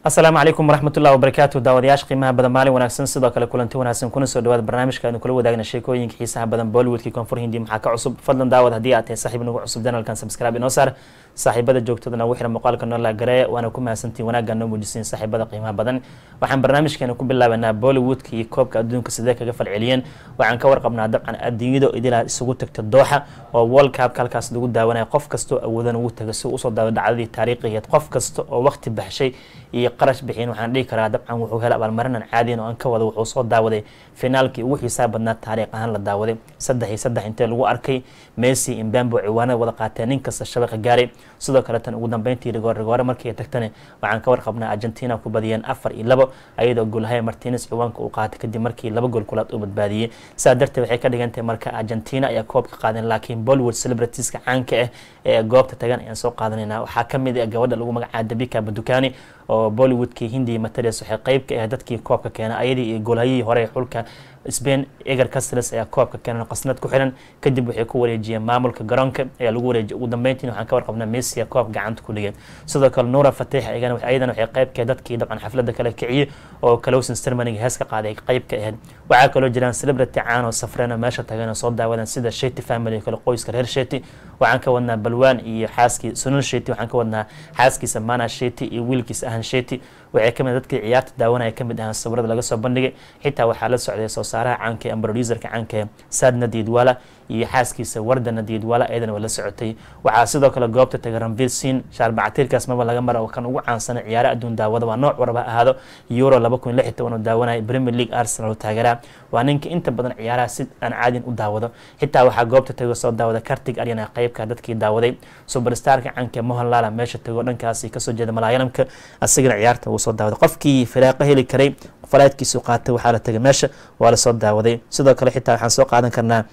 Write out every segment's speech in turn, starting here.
asalaamu calaykum waraxmatullahi wabarakaatu daawadayaasha qiimaha badan maalin wanaagsan sidoo kale kulanti wanaagsan kuna soo dhawaada barnaamijka aynu kula wadaagna sheekooyinka xiisaha badan bollywoodkii koonfur hindi maxaa ka cusub fadlan daawad haddii aad tahay saaxiib nagu cusub janalkan subscribe inoo saar saaxiibada joogtadana ugu xiran muuqaalka noola garee waana ku mahadsantiin wanaagga noo muujisiin saaxiibada qiimaha badan waxaan barnaamijkeena ku bilaabanaa bollywoodka iyo koobka adduunka sidee kaga falceliyeen waxaan ka warqabnaa dabcan adduunyada idilaa isugu tagta dooxa oo world cupka halkaas lagu daawanaya qof kastoo awoodan ugu taga si usoo daawa dhacdadii taariikhigeed qof kasta oo waqti baxshay iyo qarash bixin waxaan dhihi karaa dabcan wuxuu helay abaalmarinan caadiyan oo aan ka wada wuxuu soo daawaday finaalkii ugu xiisaha badnaa taariikh ahaan la daawaday saddex iyo saddex intee lagu arkay messi imbambo ciwaanada wada qaateen nin kasta shabaqa gaaray sidoo kale tan ugu dambeyntii rigoor rigoore markii ay tagtane waxaan ka warqabnaa argentina ku badiyeen afar iyo labo ayadoo goolhaya martines ciwaanka uu qaatay kadib markii laba gool kulaad uu badbaadiyey sidaa darteed waxay ka dhigantahay marka argentina ayaa koobka qaadeen laakiin bollywood celebritiska caanka ah ee goobta tagan ayaan soo qaadanayna waxaa kamid ah gabadha lagu magacaaba dabika badukani oo bollywoodkii hindiya matarias waxay qeyb ka ah dadkii koobka keena ayadii iyo goolhayihii hore ee xulka spain eger castles ayaa koobka keenan qasnad ku xiran kadib waxay ku wareejiyeen maamulka garoonka ayaa lagu wareejiyay ugu dambeyntiin waxaan ka warqabnaa messia koob gacanta ku dhigay sidoo kale nuura fatix ayadana waxay qeyb ka dadkii dabcan xafladda kala kiciyey oo closing ceremoniga hees ka qaaday qeyb ka ahayd waxaa kaloo jiraan celebrity caan oo safreen oo meesha tageen oo soo daawadeen sida sheti family kale qoyska reer sheti waxaan ka wadnaa balwaan iyo xaaskii sunul sheti waxaan ka wadnaa xaaskiisa mana sheti iyo wiilkiisa ahan sheti waxay kamid dadkii ciyaarta daawanaya kamid ahaan sawirada laga soo bandhigay xitaa waxaa la socday soo saaraha caanka ee producerka caanka ee saadna diidwala iyo xaaskiisa wardana diidwala ayadana waa la socotay waxaa sidoo kale goobta tagay ranvil sin shaarbacatiirkaas maba laga mara kan ugu caansana ciyaara adduun daawada waa nooc warba ahaado euro laba kun lix toban oo daawanaya premier league arsenal oo taageera waa ninka inta badan ciyaaraha si aan caadin u daawado xitaa waxaa goobta tago soo daawada kartig aryana qeybka dadkii daawaday superstarka caanka mohanlala meesha tago dhankaasi kasoo jeeda malaayalamka asigana ciyaarta uu soo daawaday qofkii firaaqo heli karay falaadkiisu qaatay waxaa la tagay meesha waa lasoo daawaday sidoo kale xitaa waxaan soo qaadan karnaa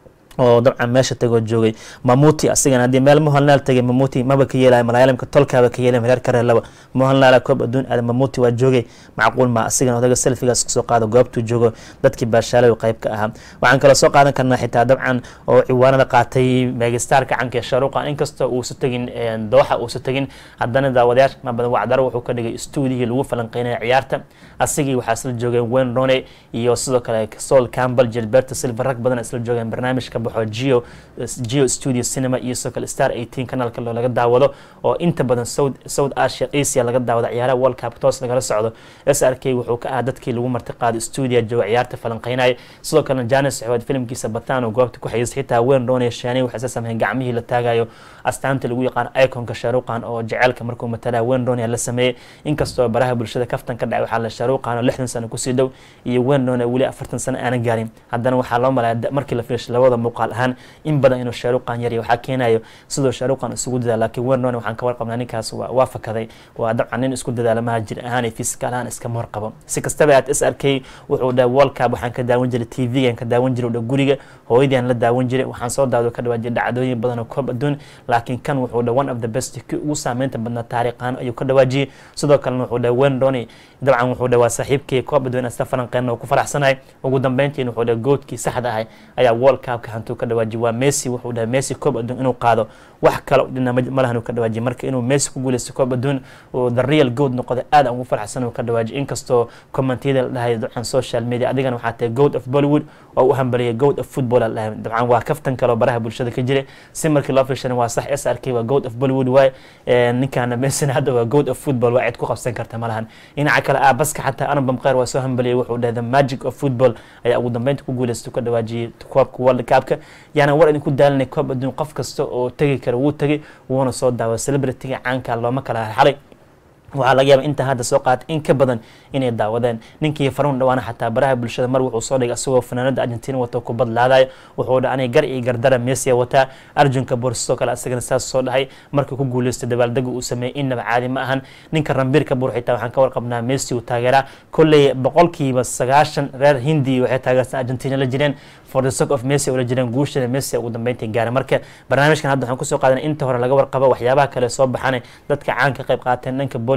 oo dabcan meesha tagoo joogay mamuti asigana haddii meel mohanlaal tagay mamuti maba ka yeelaya malaayalamka tolkaaba ka yeelay reer kareelaba mohanlaala koob adduun aada mamuti waa joogay macquul ma asigana odaga selfigaas kasoo qaado goobtuu joogo dadkii baashaalow qeyb ka ahaa waxaan kaloo soo qaadan karnaa xitaa dabcan oo ciwaanada qaatay megastarka canka ee sharuuqan inkastoo uusa tegin dooxa uusa tegin haddana daawadayaasha ma badan wacdaro wuxuu ka dhigay stuudihii lagu falanqeynaya ciyaarta asigii waxaa isla joogeen wayne rone iyo sidoo kale sol campbell gilberto silver rag badan isla joogeen barnaamijka geo geo studio cinema iyo sidoo kale star eighteen kanaalka loo laga daawado oo inta badan south south asia asia laga daawado ciyaaraha world cup toos lagala socdo s r k wuxuu ka ahaa dadkii lagu marti qaaday stuudia jooga ciyaarta falanqeynaya sidoo kalena janis saxood filimkiisa bataan oo goobta ku xayisay xitaa weyn roonaya shaani waxay isa sameeyeen gacmihii la taagayo astaanta lagu yaqaan iconka shaaruqan oo jaceylka markuu matalaa weyn roonaya la sameeyey inkastoo baraha bulshada kaftan ka dhacay waxaa la shaaruqan oo lixdan sano kusii dhow iyo weyn roonaya weli afartan sano aanan gaarin haddana waxaa loo malaya markii la fiirshay labada muuqaal ahaan in badan inuu shaaruqan yarya waxaa keenayo sidoo shaaruqan isugu dadaal laakiin weyn roonaya waxaan ka warqabnaa ninkaas waa fakaday waa dabcan nin isku dadaala maha jir ahaan iyo fisikal ahaan iskama warqabo si kastaba aad s r k wuxuu dhaha world cup waxaan ka daawan jiray t v-gan ka daawan jiray dha guriga hooyadii aan la daawan jiray waxaan soo daawado ka dhawaa jiray dhacdooyin badan oo koob adduun laakiin kan wuxuu dhaha one of the best kii ugu saameynta badnaa taariikhaan ayuu ka dhawaajiyey sidoo kalena wuxuu dhaha wen roni dabcan wuxuu dhaha waa saaxiibkii koob adduun isla falanqeyn oo ku faraxsanahay ugu dambeyntiin wuxuu dhaha goodkii saxda ahay ayaa world cupka hantuu ka dhawaajiyay waa messi wuxuu dhaha messi koob adduun inuu qaado wax kale dhina malahan uu ka dhawaajiyay marka inuu messi ku guuleysto koob adduun uu the real good noqday aad aan ugu faraxsan uu ka dhawaajiyay inkastoo commentiyada la dhahay dabcan social media adigana waxaa tahay goat of bollywood oo u hambaliyay goat of football la dhahay dabcan waa kaftan kale oo baraha bulshada ka jira si markii loo fiirshana waa sax s r k waa goat of bollywood waay ninkaana messina hadda waa goat of football waa cid ku qabsan karta malahan dhinaca kale aabaska xataa anabam kheyr waa soo hambaliyay wuxuu dhahay the magic of football ayaa ugu dambeynta ku guuleystay ka dhawaajiyay koobka world cupka yaana war idinku daalinay koob adduun qof kasta oo tegi kara wuu tegay wuuna soo daawa celebrityga caanka looma kala xalay waxaa laga yaaba intaa hadda soo qaatay in ka badan inay daawadeen ninkii faruun dhawaana xataa baraha bulshada mar wuxuu soo dhigay asagoo fanaanada argentina wato kubad laadayo wuxuu dha aniga gar iyo gardara messia wataa arjunka boorsidoo kale asagana saas soo dhahay markii ku guuleystay dabaaldega uu sameeyey innaba caadi ma ahan ninka rambiirka buur xitaa waxaan ka warqabnaa messi uu taageeraa kolley boqolkiiba sagaashan reer hindi waxay taageersan argentina la jireen for the sock of messi oo la jireen guushada messi ugu dambeyntii gaara marka barnaamijkan hadda waxaan kusoo qaadanay inta hore laga warqabo waxyaabaha kale soo baxanay dadka caanka qayb qaateen dhanka bollywood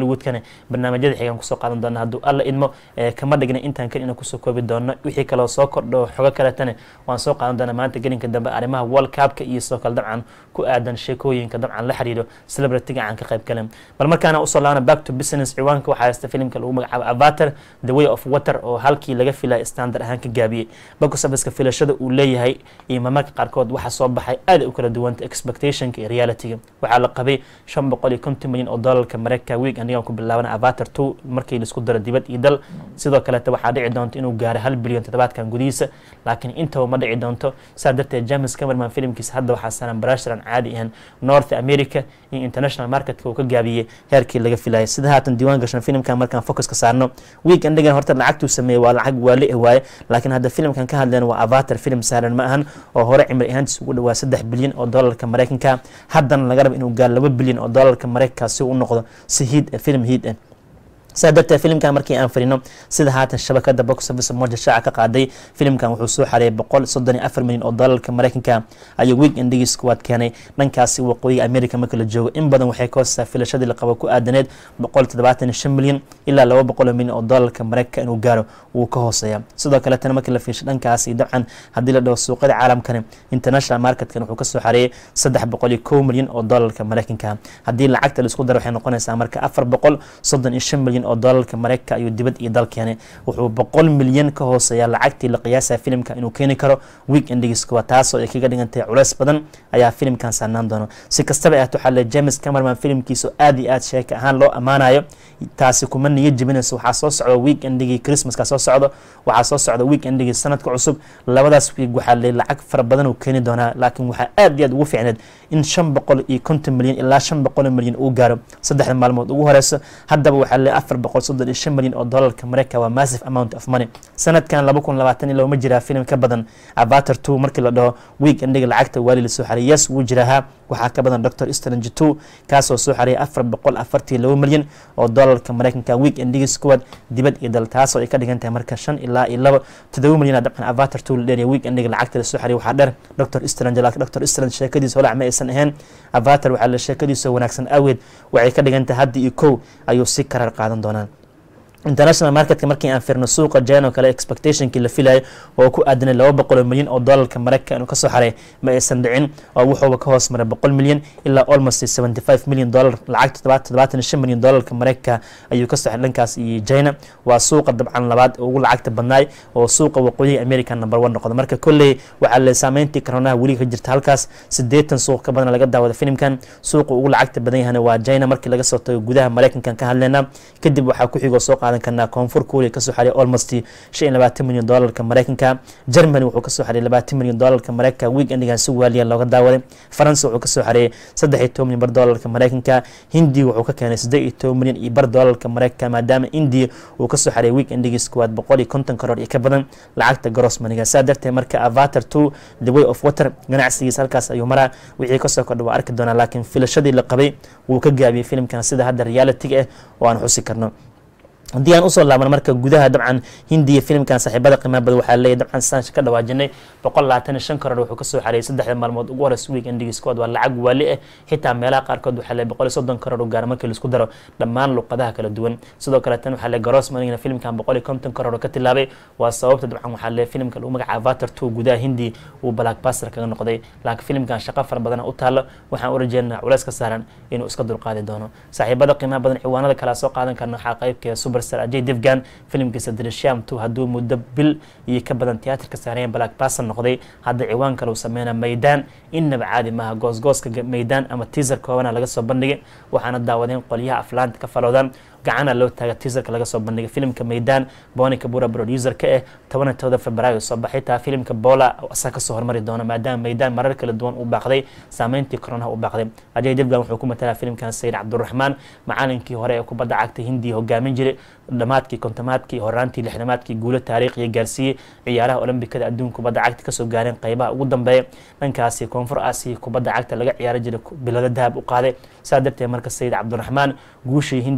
bollywoodkana barnaamijyada xigaan kusoo qaadan doona hadduu alla idmo kama dhigna intaan kan inaan kusoo koobi doono wixii kaloo soo kordho xogo kaletana waan soo qaadan doonaa maanta gelinka dambe arrimaha world cupka iyo sidoo kale dabcan ku aadan sheekooyinka dabcan la xiriiro celebrityga aan ka qayb galen bal markaana usoo laabana back to business ciwaanka waxaa haysta filimka lagu magacaabo avatar the way of water oo halkii laga filaya standard ahaan ka gaabiyey boxofficeka filashada uu leeyahay iyo mamarka qaarkood waxaa soo baxay aad u kala duwanta expectationka iyo realityga waxaa la qabay shan boqol iyo konton milyan oo doolarka mareykanka week anigaan ku bilaabana avatar two markii laisku daro dibad iyo dal sidoo kaleeta waxaa dhici doonta inuu gaaro hal bilyan toddobaadkan gudihiisa laakiin intaba ma dhici doonto saa darteed james camerman filimkiisa hadda waxaa saaran barashar aan caadi ahayn north america iyo international marketka uu ka gaabiyey heerkii laga filayay sida haatan diiwaan gashan filimkan markaan focus ka saarno week endigan horta lacagtuu sameeyey waa lacag waali ah waaye laakiin hadda filimkan ka hadleen waa avatar film saaran ma ahan oo hore cimri ahaantiis ugu dhawaa saddex bilyan oo doolarka mareykanka haddana laga raba inuu gaaro laba bilyan oo doolarka mareykanka si uu u noqdo si hiid film hiid ah saa darteed filimkan markii aan firino sida haatan shabakada box office moja shaaca ka qaaday filimkan wuxuu soo xareeyay boqol soddon iyo afar milyan oo doolarka mareykanka ayuu week endigiis kuwaad keenay dhankaasi waqooyiga america marka la joogo in badan waxay ka hoostaa filashadii la qabo ku aadaneed boqol toddobaatan iyo shan milyan ilaa laba boqol milyan oo doolarka mareykanka inuu gaaro wuu ka hooseeya sidoo kaletana markii la fiishay dhankaasi dabcan haddii la dhaho suuqyada caalamkani international marketkan wuxuu kasoo xareeyay saddex boqol iyo kow milyan oo doolarka mareykanka haddii lacagta laisku daro waxay noqonaysaa marka afar boqol soddon iyo shan milyan oo doolarka mareykanka ayuu dibad iyo dal keenay wuxuu boqol milyan ka hooseeya lacagtii la qiyaasaya filimka inuu keeni karo week endigiis kuwa taasoo ay kaga dhigantahay culeys badan ayaa filimkan saarnaan doono si kastaba ahaat waxaa le james camerman filimkiisa aad iyo aad sheeka ahaan loo ammaanayo taasi kuma niyo jebinayso waxaa soo socda week endigii christmaska soo socdo waxaa soo socda week endigii sanadka cusub labadaas week waxaa le lacag fara badan uu keeni doonaa laakiin waxaa aad iyo aad ugu fiicneed in shan boqol iyo konton milyan ilaa shan boqol milyan uu gaaro saddexda maalmood ugu horeyso haddaba waxaa le afar boqol soddon iyo shan milyan oo doolarka mareykanka waa massive amount of money sanadkan laba kun labaatan iyo laba ma jiraa filim ka badan avatar two markii la dhaho week endiga lacagta waali la soo xariyay yes wuu jiraahaa waxaa ka badan doctor strange two kaasoo soo xariyay afar boqol afartii laba milyan oo doolarka mareykanka week endigiis kuwaad dibad iyo dal taasoo ay ka dhigan tahay marka shan ilaa iyo laba todoba milyan dabcan avatar two la dheeriya week endiga lacagta la soo xariyay waxaa dheer doctor strange laakiin doctor strange sheekadiisa holac ma aysan ahayn avatar waxaa la sheekadiisa wanaagsan awgeed waxay ka dhigan tahay hadda iyo kow ayuu si karar qaadan doonaa international marketka markii aan firno suuqa jan oo kale expectationkii la filayo oo ku aadanay laba boqol milyan oo doolarka mareykanka inuu kasoo xaray ma aysan dhicin oo wuxuuba ka hoos maray boqol milyan ilaa almost seventy five milyan dollar lacag toddobaatan shan milyan doolarka mareykanka ayuu kasoo xaray dhankaas iyo china waa suuqa dabcan labaad ugu lacagta badnaay oo suuqa waqooyiga america number one noqdo marka kolley waxaa le saameyntii koronaha weli ka jirta halkaas sideetan suuq ka badan laga daawada filimkan suuqa ugu lacagta badan yahana waa china markii laga soo tago gudaha mareykankan ka hadleyna kadib waxaa ku xigoo soo qaadan karnaa koonfur kuuriya kasoo xariya almost shan iyo labaatan milyan doolarka mareykanka germany wuxuu kasoo xariyay labaatan milyan doolarka mareykanka week endigan si waaliya looga daawaday faransa wuxuu kasoo xariyay saddex iyo toban milyan bar doolarka mareykanka hindiya wuxuu ka keenay saddeed iyo toban milyan iyo bar doolarka mareykanka maadaama indiya uu kasoo xariyay week endigiis kuwaad boqol iyo konton karoor iyo ka badan lacagta grossmaniga saa darteed marka avatar two the way of water ganacsigiis halkaas ayuu maraa wixii kasoo kordha waa arki doonaa laakiin filashadii la qabay wuu ka gaabiyey filimkan sida hadda realitiga ah oo aan xusi karno haddii aan usoo laabano marka gudaha dabcan hindiya filimkan saaxiibada qiimaha badan waxaa leeyahy dabcan saan ka dhawaajinay boqol labaatan iyo shan karoor wuxuu kasoo xareeyay saddexda maalmood ugu horeysa week endigiis kood waa lacag waali ah xitaa meelaha qaarkood waxaa leeyahy boqol iyo soddon karoor u gaara markii laisku daro dhammaan luqadaha kala duwan sidoo kale tan waxaa leeyahy garoos manigana filimkan boqol iyo konton karoor ka tilaabay waa sababta dabcan waxaa leeyahy filimka lagu magaca avatar two gudaha hindi uu blackbuster kaga noqday laakiin filimkan shaqo fara badana u taalo waxaan u rajeynaa culeys ka saaran inuu iska dulqaadi doono saaxiibada qiimaha badan ciwaanada kala soo qaadan karna waxaa qaybkeeda super ajay devgan filimkiisa drisham two hadduu muddo bil iyo ka badan tiyaatarka saareen black bason noqday hadda ciwaan kale uu sameyna maydaan innaba caadi maaha goosgooska maydaan ama teaser koobana laga soo bandhigay waxaana daawadeen qolyaha aflaanta ka falowdan gacana loo taaga teaserka laga soo bandhigay filimka maydaan bonika bura producer ka ah tobaniyo todoba februaayo soo baxay taa filimka bola asaa kasoo hormari doona maadaama maydaan marar kala duwan uu baaqday saameyntii koronaha u baaqday ajay devgan wuxuu ku matalaa filimkan sayid cabduraxmaan macalinkii hore ee kubadda cagta hindiya hogaamin jiray dhamaadkii kontomaadkii horaantii lixdamaadkii guulo taariikhiya gaarsiiyey ciyaaraha olombikada adduunka kubadda cagta kasoo gaareen qeybaha ugu dambeeya dhankaasi koonfur aasiya kubadda cagta laga ciyaari jiray bilado dahab u qaaday saa darteed marka sayid cabdiraxmaan guushii hindiya dahabiga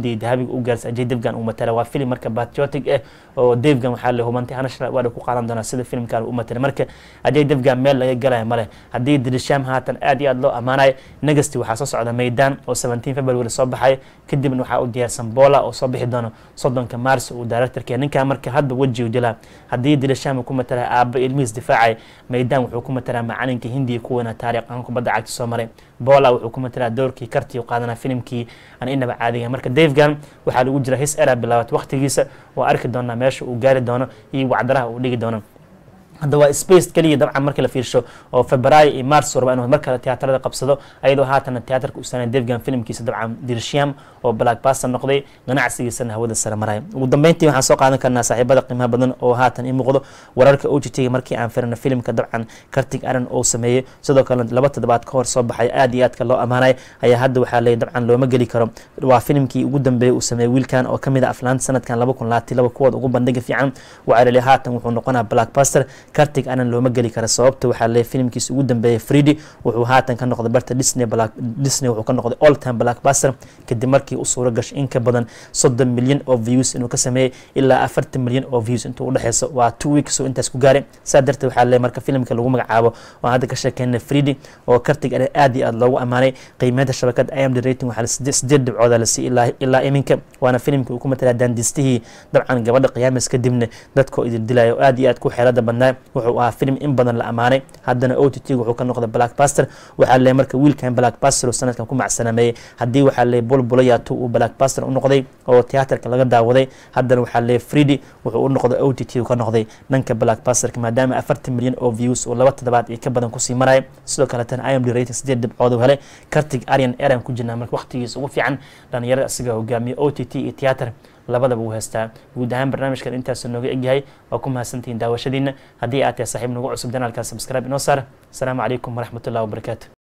u gaarsa ajay devgan uu matala waa filim marka patriotic ah oo devgan waxaa la hubantay hanashra waada ku qaadan doonaa sida filimkan u matala marka ajay devgan meel laga galaya male haddii dirisham haatan aad iyo aad loo ammaanayo negasti waxaa soo socda meydan oo 17 february soo baxay kadibna waxaa u diyaarsan bola oo soo bixi doono soddonka mars uu directorka ninkaa marka hadda weji u dilaa haddii dirisham uu ku matala aaba ilmihiis difaacay meydan wuxuu ku matalaa macalinka hindiya kuwana taariikh aan kubadda cagta soo maray bola wuxuu ku matalaa doorkii kartii u qaadanaa filimkii aan inaba caadiga marka davegan waxaa lagu jira his era bilaabat waqtigiisa waa arki doonaa meesha uu gaari doono iyo wacdaraha uu dhigi doono hadda waa space keliya dabcan markii la fiirsho oo februaayo iyo mars raba inuu mar kale tiyaatarada qabsado ayadoo haatana tiyaatarka u sanay devgan filimkiisa dabcan dirsham oo black basta noqday ganacsigiisana hawada sare maraya ugu dambeyntii waxaan soo qaadan karnaa saaxiibada qiimaha badan oo haatan ii muuqdo wararka o g t markii aan firna filimka dabcan kartig aran oo sameeyey sidoo kale laba toddobaad ka hor soo baxay aad iyo aadka loo ammaanay ayaa hadda waxaa leeyay dabcan looma geli karo waa filimkii ugu dambeeyey uu sameeyey wiilkan oo kamid a aflaanta sanadkan laba kun labaatan laba kuwooda ugu bandhiga fiican waxaa leeyahay haatan wuxuu noqonaa blackbuster kartig anan looma geli kara sababta waxaa leeyahay filimkiisa ugu dambeeyey fridi wuxuu haatan ka noqday barta disney black disney wuxuu ka noqday all time blackbuster kadib markii u suuro gashay in ka badan soddon milyan oo views inuu ka sameeyey ilaa afartan milyan oo views intuu udhexeyso waa two weeks oo intaas ku gaaray saa darteed waxaa leeyahay marka filimka lagu magacaabo oo hadda ka sheekeyna fridi oo kartig anan aad iyo aad loogu ammaanay qiimeynta shabakada imd rating waxaa sideed dhibcooda la siiyey ilaa ilaa iminka waana filimkii uu ku matalaa daandistihii dabcan gabadha qiyaamis kadibna dadkoo idin dilaya oo aad iyo aad ku xeelada badnaa wuxuu ahaa filim in badan la ammaanay haddana o t t wuxuu ka noqday blackbuster waxaa leeyahay marka wiilkan blackbuster oo sanadkan ku macsanameeyey haddii waxaa leeyahay bulbulayaatu uu blackbuster u noqday oo tiyaatarka laga daawaday haddana waxaa leeyahay fridi wuxuu u noqday o t t ka noqday dhanka blackbusterka maadaama afartan milyan oo views oo laba toddobaad iyo ka badan kusii maraya sidoo kaleetana imd rating sideed dhibcood helay kartig arian eran ku jirnaa marka waqtigiisa ugu fiican dhalinyarada asiga hogaamiya o t t iyo tiyaatar labadaba uu haystaa guud ahaan barnaamijkan intaasuu nooga egyahay waa ku mahadsantihiin daawashadiina haddii aad tahay saaxiib nagu cusub janaalka subscribe inoo saar asalaamu calaykum waraxmatullahi wabarakaatu